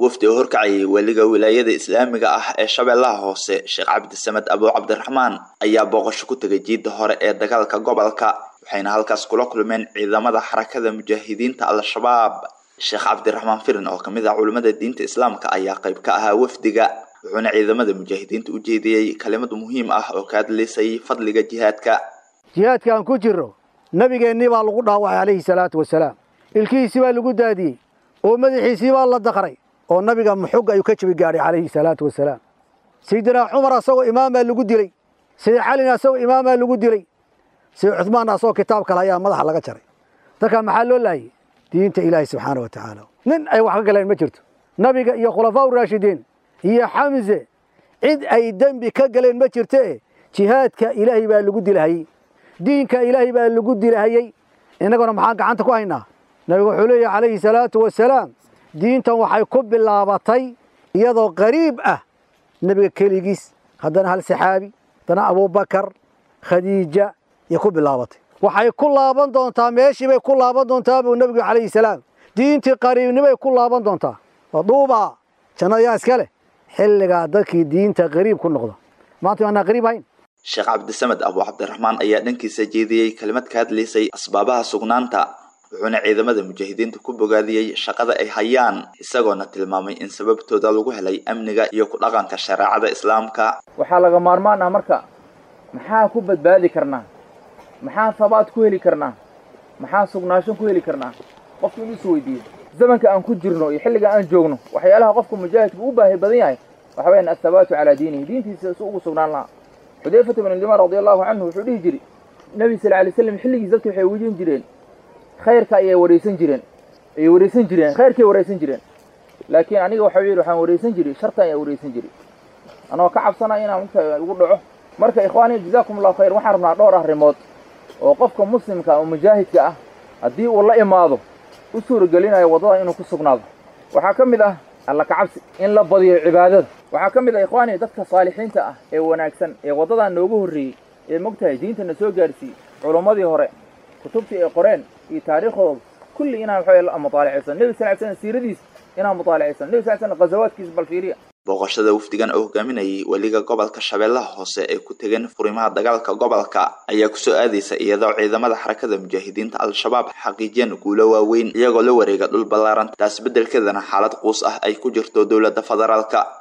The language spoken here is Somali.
wafdi oo horkacayay weliga wilaayada islaamiga ah ee shabeellaha hoose sheekh cabdisamed abu cabdiraxmaan ayaa booqasho ku tegay jiidda hore ee dagaalka gobolka waxayna halkaas kula kulmeen ciidamada xarakada mujaahidiinta al-shabaab sheekh cabdiraxmaan firin oo kamid ah culimmada diinta islaamka ayaa qayb ka ahaa wafdiga wuxuuna ciidamada mujaahidiinta u jeediyey kalimad muhiim ah oo ka hadlaysay fadliga jihaadka jihaadka aan ku jirro nabigeennii baa lagu dhaawacay calayhi salaatu wasalaam ilkihiisii baa lagu daadiyey oo madaxiisii baa la daqray oo nabiga muxug ayuu ka jabi gaadhay calayhi salaatu wasalaam sayidinaa cumar asagoo imaamaa lagu dilay sayid calina asagoo imaamaa lagu dilay sayid cuhmaan asagoo kitaabka le ayaa madaxa laga jaray dadkaa maxaa loo laayay diinta ilaahi subxaana wa tacaala nin ay wax ka galeen ma jirto nabiga iyo khulafaa uraashidiin iyo xamse cid ay dembi ka galeen ma jirte jihaadka ilaahay baa lagu dilahayey diinka ilaahay baa lagu dilahayey innaguna maxaan gacanta ku haynaa nabigu wuxuu leeyahy calayhi salaatu wasalaam diintan waxay ku bilaabatay iyadoo qariib ah nebiga keligiis haddana hal saxaabi haddana abubakar khadiija iyo ku bilaabatay waxay ku laaban doontaa meeshii bay ku laaban doontaa buu nebigu calayhi salaam diintii qariibnimay ku laaban doontaa waduubaa jannada yaa iska leh xilligaa dadkii diinta qariib ku noqda maanta waanaa qariib hayn sheekh cabdisamed abu cabdiraxmaan ayaa dhankiisa jeediyey kelimad ka hadlaysay asbaabaha sugnaanta wuxuuna ciidamada mujaahidiinta ku bogaadiyey shaqada ay hayaan isagoona tilmaamay in sababtooda lagu helay amniga iyo ku dhaqanka shareecada islaamka waxaa laga maarmaan ah marka maxaa ku badbaadi karnaa maxaa habaad ku heli karnaa maxaa sugnaasho ku heli karnaa qofku inuu is weydiiyo zamanka aan ku jirno iyo xilliga aan joogno waxyaalaha qofka mujaahidka u baahi badan yahay waxa weyaan athabaatu calaa diinihi diintiisa si ugu sugnaan lahaa xudayfata bn limaan radi allahu canhu wuxuu dhihi jiri nebi sal alay slam xilligiis dadka waxay wejin jireen khayrka ayay waraysan jireen ayay waraysan jireen khayrkay waraysan jireen laakiin aniga waxau yidhi waxaan waraysan jiri sharta ayaa waraysan jiri anoo ka cabsanaya inaan mugta ugu dhaco marka ikhwaani jazaakum allahu khayr waxaan rabnaa dhowr arrimood oo qofka muslimka oo mujaahidka ah haddii uu la imaado u suuragelinayo waddada inuu ku sugnaado waxaa ka mid ah alla kacabsi in la badiyo cibaadada waxaa ka mid ah ikhwaani dadka saalixiinta ah ee wanaagsan ee waddadan noogu horreeyey ee mogtahay diintana soo gaarsiiyey culummadii hore kutubtii ay qoreen iyo taariikhdooda kulli inaan waxaway mutaalacaysan nebi sal ly slam siiradiis inaan mutaalacaysan nebi sal ly slam ghazawaadkiisa bal fiiriya booqashada wafdigan oo hogaaminayay weliga gobolka shabeellaha hoose ee ku tegeen furimaha dagaalka gobolka ayaa kusoo aadaysa iyadoo ciidamada xarakada mujaahidiinta al-shabaab xaqiijiyeen guulo waaweyn iyagoo la wareega dhul ballaaran taas beddelkeedana xaalad quus ah ay ku jirto dowladda federaalka